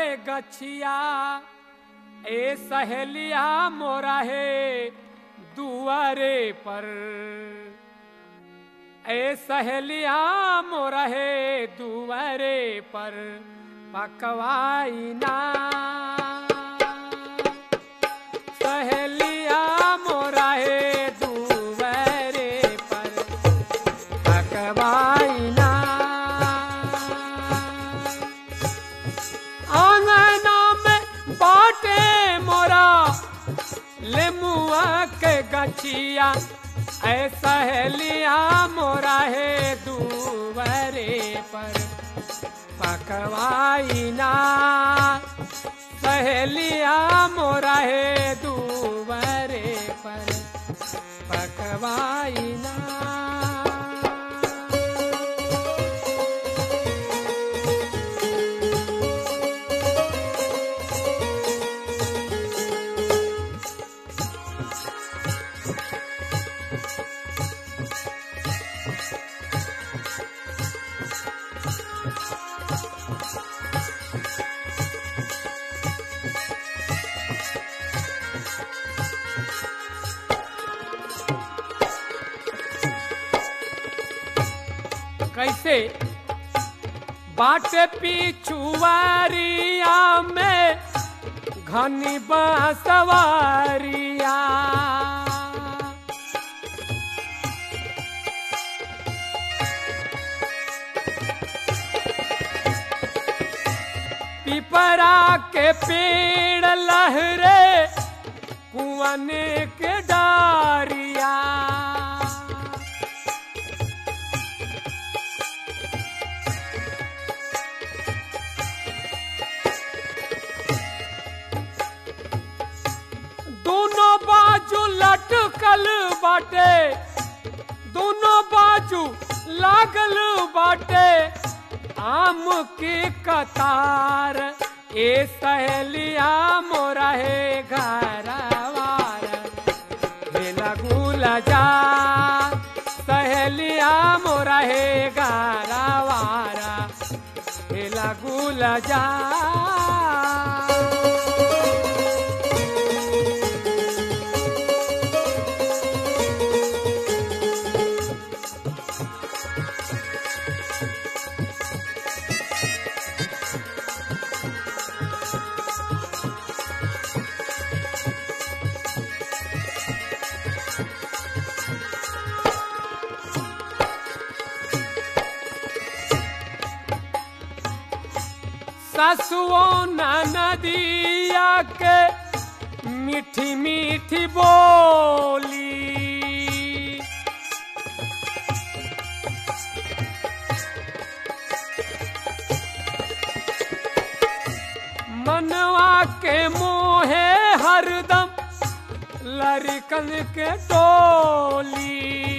के गछिया ए सहेलिया मोरा है दुआरे पर ए सहेलिया मोरा है दुआरे पर पकवाई ना सहेलिया मोरा है दुआरे पर पकवाई ना आंगना में बाटे मोरा लेमुआ के गछिया ऐसा है लिया मोरा है दुवरे पर पकवाई ना सहेलिया मोरा है दुवरे पर पकवाई ना कैसे बाटे पिछुआरिया में घनी बांसवारिया पिपरा के पेड़ लहरे कुआने के डारिया दोनों बाजू लटकल बाटे दोनों बाजू लागल बाटे आम के कतार ए सहेलिया मोरा है घरवार हे लगूला जा सहेलिया मोरा है घरवारा हे लगूला जा ससुओ नदिया के मीठी मीठी बोली मनवा के मोहे हरदम लड़कन के टोली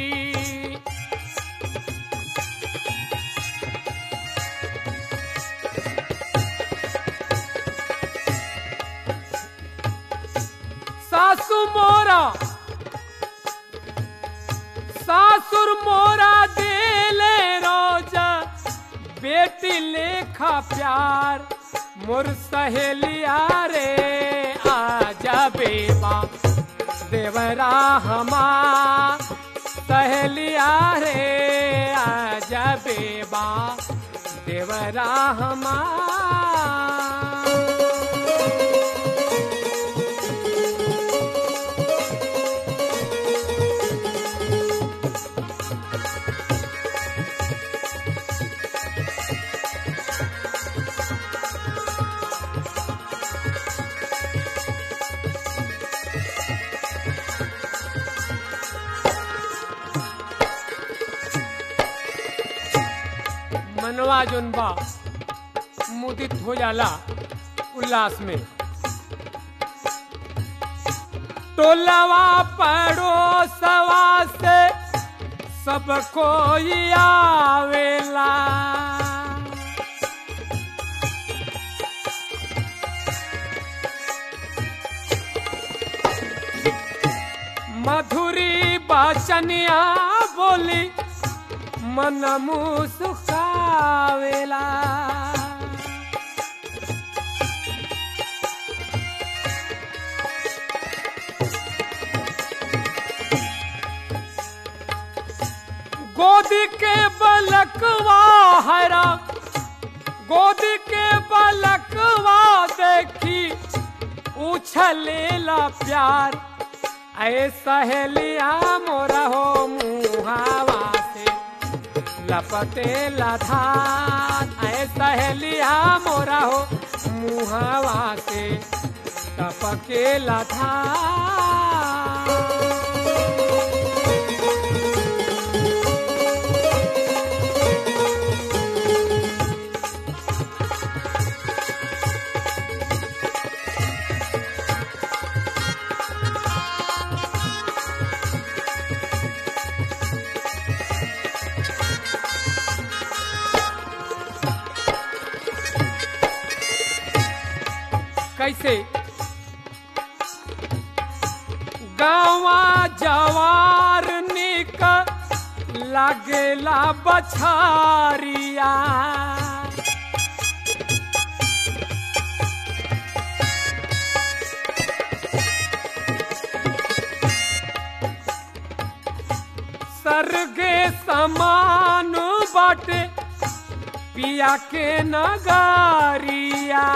सासु मोरा सासुर मोरा देले रोजा बेटी लेखा प्यार मोर सहेलिया रे आजा बेबा देवरा हमा सहेलिया रे आजा बेबा देवरा हमा मनवा जोन बा मुदित हो जाला उल्लास में टोलवा पड़ोसवा से सब कोई आवेला मधुरी बचनिया बोली मन मुस्कावेला गोदी के बलकवा हरा गोदी के बलकवा देखी उछलेला प्यार ऐ सहेलिया मोरा हो मुहावा से लपटे धान ऐ सहेलिया मोरा हो मुहावा से टपके धान कैसे गावा जवार निक लागेला बछारिया सरगे समान बाटे पिया के नगारिया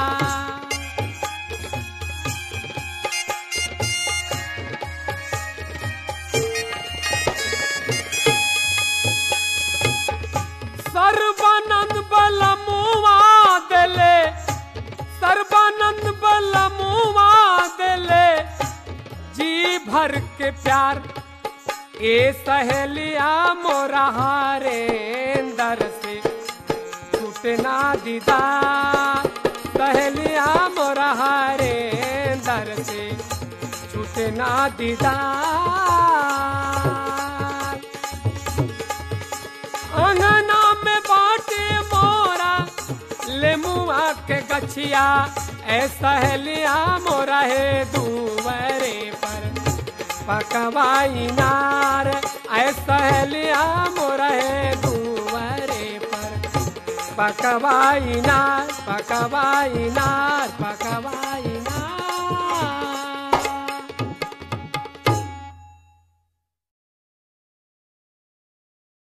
सर्वानंद बलमुआ देले सर्वानंद बलमुआ देले जी भर के प्यार ए सहेलिया मोरा हारे अंदर से छूटना दीदा सहेलिया मोरा हारे अंदर से छूटना दीदा अंगना में बाटे मोरा लेमुआ के गछिया ऐसा है लिया मोरा है दूवरे पर पकवाई नार ऐसा है लिया मोरा है दूवरे पर पकवाई नार पकवाई नार पकवाई नार